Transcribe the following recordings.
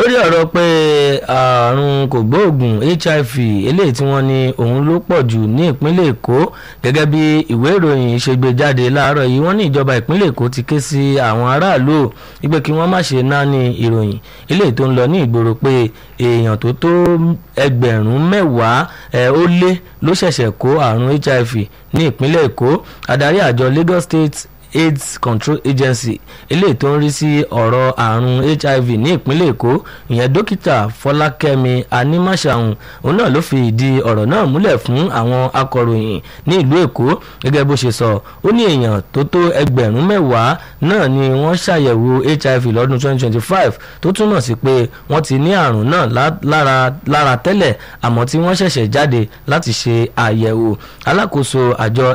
lórí ọ̀rọ̀ pé àrùn kògbóògùn hiv eléyìí tí wọ́n ní òun ló pọ̀ jù ní ìpínlẹ̀ èkó gẹ́gẹ́ bí ìwé ìròyìn ṣe gbé jáde láàárọ̀ yìí wọ́n ní ìjọba ìpínlẹ̀ èkó ti ké sí àwọn aráàlú wípé kí wọ́n má ṣe náání ìròyìn eléyìí tó ń lọ ní ìgboro pé èèyàn tó tó ẹgbẹ̀rún mẹ́wàá ó lé ló ṣẹ̀ṣẹ̀ kó àrùn hiv ní ìpínlẹ̀ èkó adarí àjọ lagos state aids control agency eléyìí tó ń rí sí ọ̀rọ̀ àrùn hiv ní ìpínlẹ̀ èkó ìyẹn dókítà fọlákẹ́mi anímàṣàhùn òun náà ló fi ìdí ọ̀rọ̀ náà múlẹ̀ fún àwọn akọ̀ròyìn ní ìlú èkó gẹ́gẹ́ bó ṣe sọ ó ní èèyàn tó tó ẹgbẹ̀rún mẹ́wàá náà ni wọ́n ṣàyẹ̀wò hiv lọ́dún 2025 tó túmọ̀ sí pé wọ́n ti ní àrùn náà lára lára tẹ́lẹ̀ àmọ́ tí wọ́n ṣẹ̀ṣẹ̀ jáde láti ṣe àyẹ̀wò alákòóso àjọ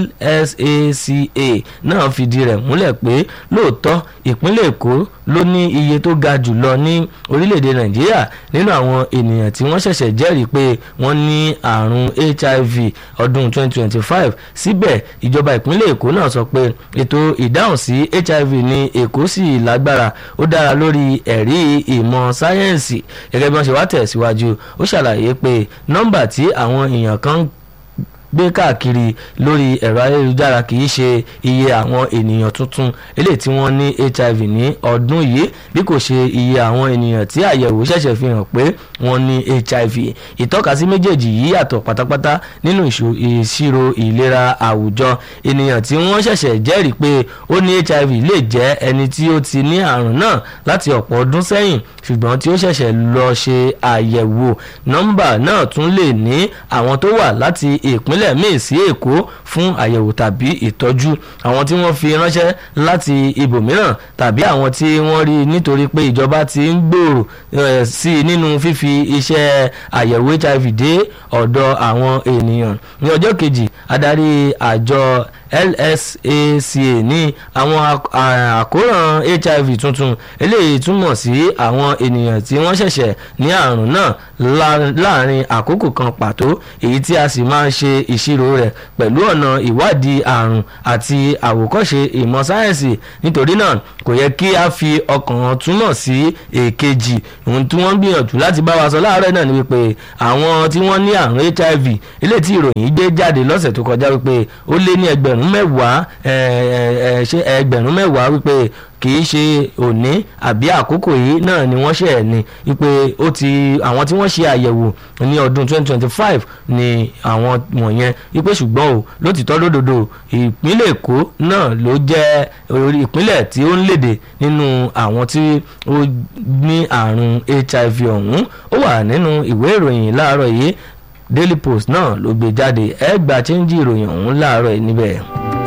lsaca náà fìdí rẹ̀ múlẹ̀ pé lóòótọ́ ìpínlẹ̀ èkó ló ní iye tó ga jùlọ ní orílẹ̀-èdè nàìjíríà nínú àwọn ènìyàn tí wọ́n ṣẹ̀ṣẹ̀ jẹ́rìí pé wọ́n ní àrùn hiv ọdún 2025 síbẹ̀ ìjọba ìpínlẹ̀ èkó náà sọ pé ètò ìdáhùn sí hiv ní èkó sì lágbára ó dára lórí ẹ̀rí ìmọ̀ sáyẹ́ǹsì gẹ́gẹ́ bí wọ́n ṣe wá tẹ̀síwájú ó ṣàlàyé pé nọ́mbà tí àwọn èèyàn kan gbé káàkiri lórí ẹ̀rọ ayélujára kì í ṣe iye àwọn ènìyàn tuntun eléyìí tí wọ́n ní hiv ní ọdún yìí bí kò ṣe iye àwọn ènìyàn tí àyẹ̀wò ṣẹ̀ṣẹ̀ fi hàn pé wọ́n ní hiv ìtọ́kasí méjèèjì yìí yàtọ̀ pátápátá nínú ìṣirò ìlera àwùjọ ènìyàn tí wọ́n ṣẹ̀ṣẹ̀ jẹ́rìí pé ó ní hiv lè jẹ́ ẹni tí ó ti ní àrùn náà láti ọ̀pọ̀ ọdún sẹ́yìn ṣùgbọ́n tí ó ṣẹ̀ṣẹ̀ lọ ṣe àyẹ̀wò nọ́mbà náà tún lè ní àwọn tó wà láti ìpínlẹ̀ ìpínlẹ̀ míì sí èkó fún àyẹ̀wò tàbí ìtọ́jú àwọn tí wọ́n fi ránṣẹ́ láti ibòmíràn tàbí àwọn tí wọ́n rí nítorí pé ìjọba ti ń gbòòrò sí i nínú fífi iṣẹ́ àyẹ̀wò hiv dé ọ̀dọ̀ àwọn ènìyàn ní ọjọ́ kejì adarí àjọ lsaca ní àwọn àkóràn hiv tuntun eléyìí túmọ̀ sí àwọn ènìyàn tí wọ́n ṣẹ̀ṣẹ̀ ní àrùn náà láàrin àkókò kan pàtó èyí tí a sì máa ń ṣe ìṣirò rẹ̀ pẹ̀lú ọ̀nà ìwádìí àrùn àti àwòkọ́ṣe ìmọ̀ sáyẹ́ǹsì nítorí náà kò yẹ kí a fi ọkàn túmọ̀ sí èkejì ohun tí wọ́n gbìyànjú láti bá wa sọ láàárọ̀ náà ni wípé àwọn tí wọ́n ní àrùn hiv eléyìí tí ìròyìn gbé jáde lọ́sẹ̀ tó kọjá wípé ó lé ní ẹgbẹ̀rún mẹ́wàá ṣe ẹgbẹ̀rún mẹ́wàá wípé kì í ṣe òní àbí àkókò yìí náà ni wọ́n ṣe ẹ̀ ní wípé ó ti àwọn tí wọ́n ṣe àyẹ̀wò ní ọdún 2025 ni àwọn wọ̀nyẹn wípé ṣùgbọ́n o lótìtọ́ lódodo ìpínlẹ̀ èkó náà ló jẹ́ ìpínlẹ̀ tí ó ń léde nínú àwọn tí ó ní àrùn hiv ọ̀hún ó wà nínú ìwé ìròyìn láàárọ̀ yìí daily post náà ló gbé jáde ẹ gba chẹ́ńjì ìròyìn ọ̀hún láàárọ̀ yìí níbẹ̀.